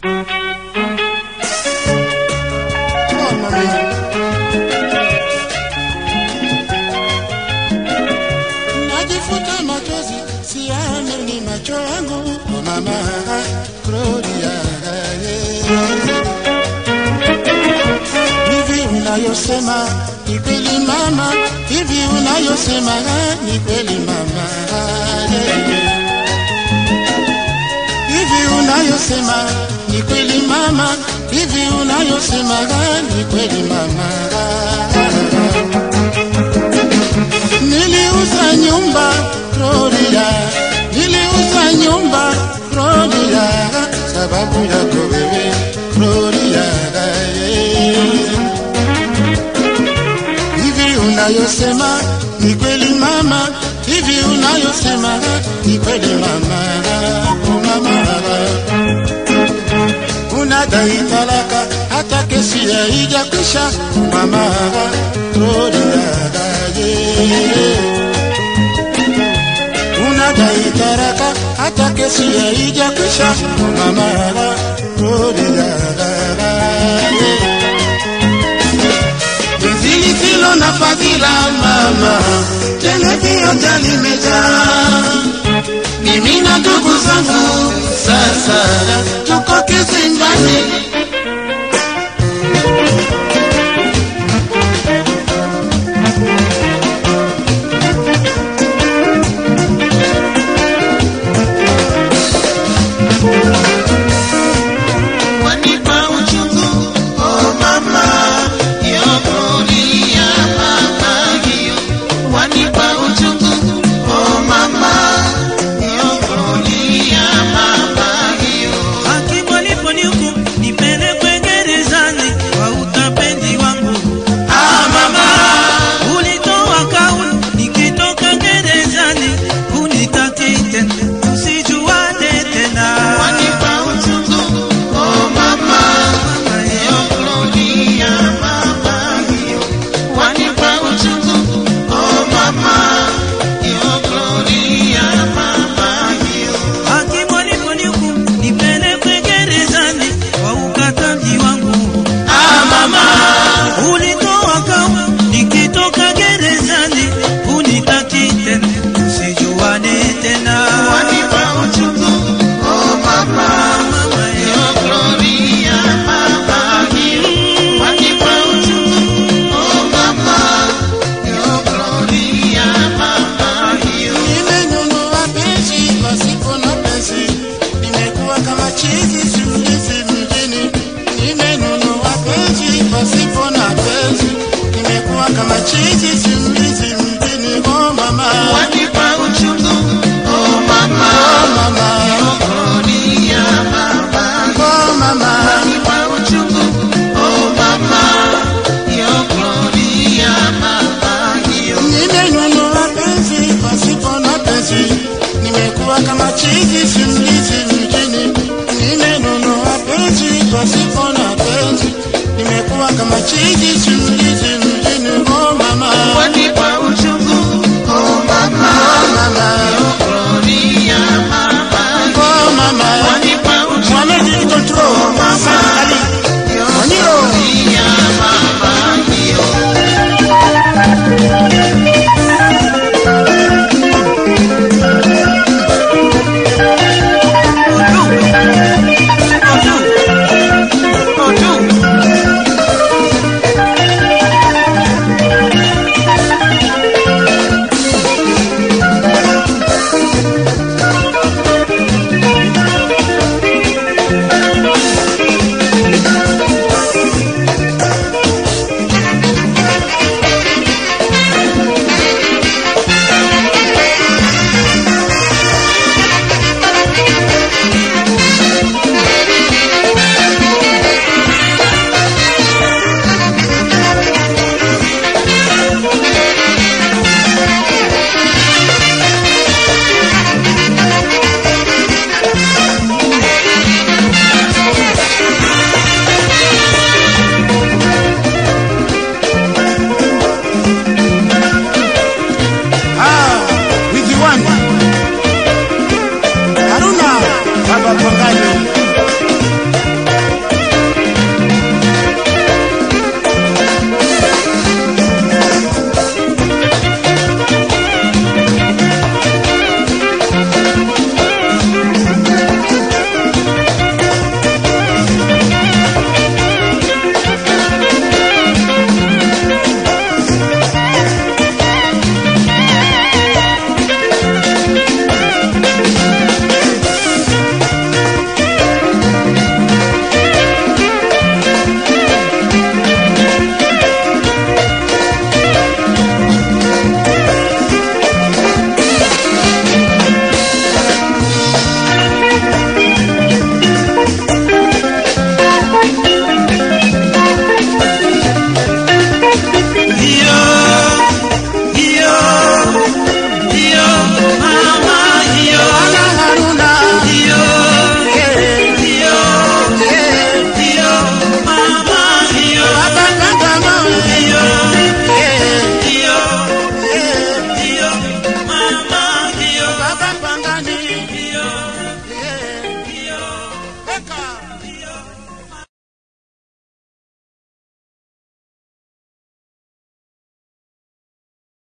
Oh, mami. Najifuta machozi siamini macho yangu oh, mama Gloria hivi unayosema ni kweli mama hivi unayosema ni kweli mama hivi unayosema ni kweli mama hivi unayosema ni kweli mama Niliuza nyumba Gloria, niliuza nyumba Gloria, sababu yako wewe Gloria. Hivi unayosema ni kweli mama, hivi unayosema ni kweli mama, oh mama unadai talaka hata kesi haijakwisha mama Gloria yeah. unadai taraka hata kesi haijakwisha mama Gloria yeah. Penzi lisilo na fadhila mama, tena vioja limejaa mimi na ndugu zangu sasa tuko kizimbani